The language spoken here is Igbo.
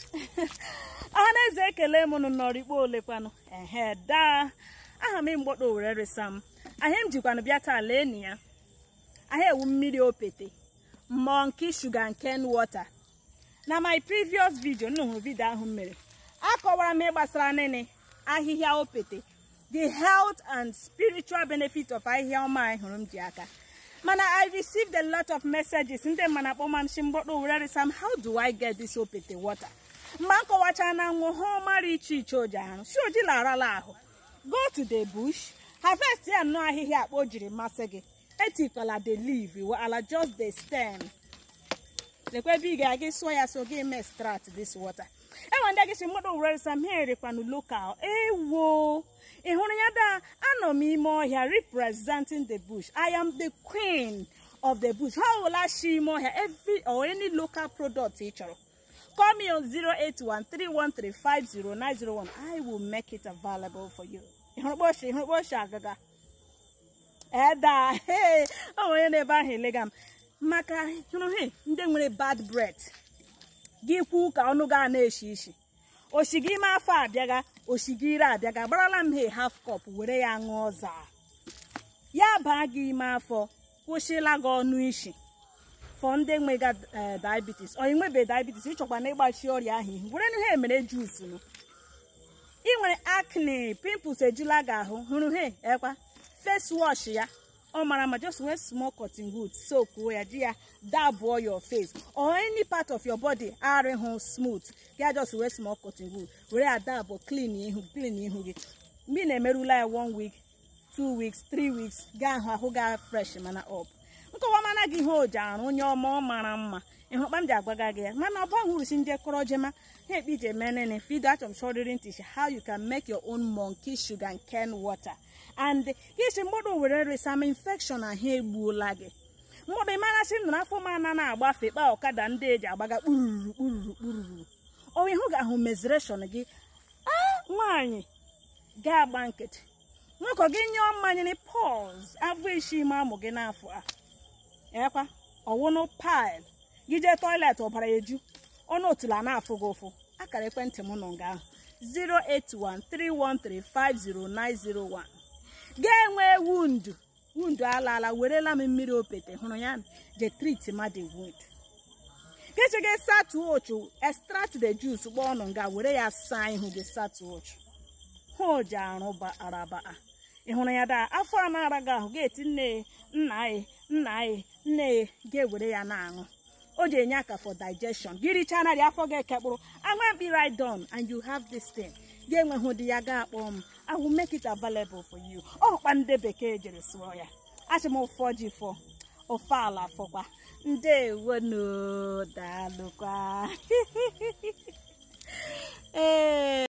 ọha na eze ekele m nụ n'ọrikpo olekwanụ ehe daa aha m mgbọdo were resa m ahịa m jikwanụ bịa taa lee na ya ahịa ewu mmiri opete monkey sugar cane water na my previous video nnu hụrụ vidio ahụ m mere akọwara m ihe gbasara nene ahịhịa opete the health and spiritual benefit of ahịhịa ọma anyị hụrụ m ji aka mana i received a lot of messages ndị mma na akpọma m si mgbọdo were resa m how do i get this opete water mgbe m kọwachara na nwụ ha mara iche iche oji ahụ si oji larala ahụ go to the bush harvest ya nnọọ ahịhịa akpa o jiri masị gị etikwala the leaf ala just the stem lekwa ebe ị ga-aga sụọ ya so gị mee strat this water enwe ndị gịsi mmadụ were sam ha erikwanụ lokal ewo ị hụrụ ya daa anọ m ime ọhịa representing the bush i am the queen of the bush ha ọwụla shi ime ọhịa every or any local product ị chọrọ Call me on 08131350901. I will make it available for you. Ịhụrụkposhi ịhụrụkposhi agaga. Eda ee ọ nwere n'ebe ahụ elega m maka hụrụ he ndị nwere bad breath gị kwu ka ọnụ gaa na-eshi ishi oshi gị ime afọ abịaga oshi gị ire abịaga gbarala m he half cup were ya ṅụọ zaa ya baa gị ime afọ kwụsịla gị ọnụ ishi fọ ndị nwega diabetes ọ nwebe diabetes ịchọkwa na ịgbachi ọrịa ahụ ihu were ihe emere juice nụ ị nwere acne pimples ejula gị ahụ hụrụ he ekwa face wash ya ọ mara ma just wear small cotton wool soak ya ji ya dabụọ your face or any part of your body arịhụ smooth ya just wear small cotton wool were ya dabụ clean ihu clean ihu gị mgbe ị na-emerula ya one week two weeks three weeks gaa ahụ ahụ gaa fresh mana up nkọwa mana gị ihe oji arụ onye ọma ọ mara mma ịhụkpa m ji agwaga gị ya mana ọ bahụrụsi njekọrọ jema ha ekpe ije menene fido achọm shọrịrị ntị how you can make your own monkey sugar and cane water and isi mgbọdụ were resam infection ahụ egbuola gị mgbọdụ ịmarasị nụ n'afọ m ana na-agbafe kpa ọkada ndị eji agbaga kpururu kpururu kpururu onwe hụ ga-ahụ mezreshọn gị a nwaanyị ga-agba nkịtị nwoke gị nyụọ mmanya pọz afọ isi ime amụ gị n'afọ a ekwa ọwụnụ pil gị jee toilet ọbara eju ọnụ otula na-afụ gị ụfụ akara ekwentị m nọ nga ahụ 08131350901 ga-enwe wundu wundu alaala werela m mmiri opete hụrụ ya je trit mmadụ wound gechege satu ochu extract the juice gba ọnụ nga were ya saa ihu gị satu ochu hụ oji arụ araba ị hụrụ ya daa afọ a na-ara gị ahụ ga-eti nne nna anyị nna anyị nne ga-ewere ya na-aṅụ o ji enye aka for digestion gị richaa narị afọ gị ekekpụrụ anwa mkpi right done and you have this thing ga-enweghị ụdị ya ga akpọ m I will make it available for you ọkpa ndị bekee jere sụọ ya achị m ụfọ ji fọ ofe ala fọkwa ndewonu daalụkwa ee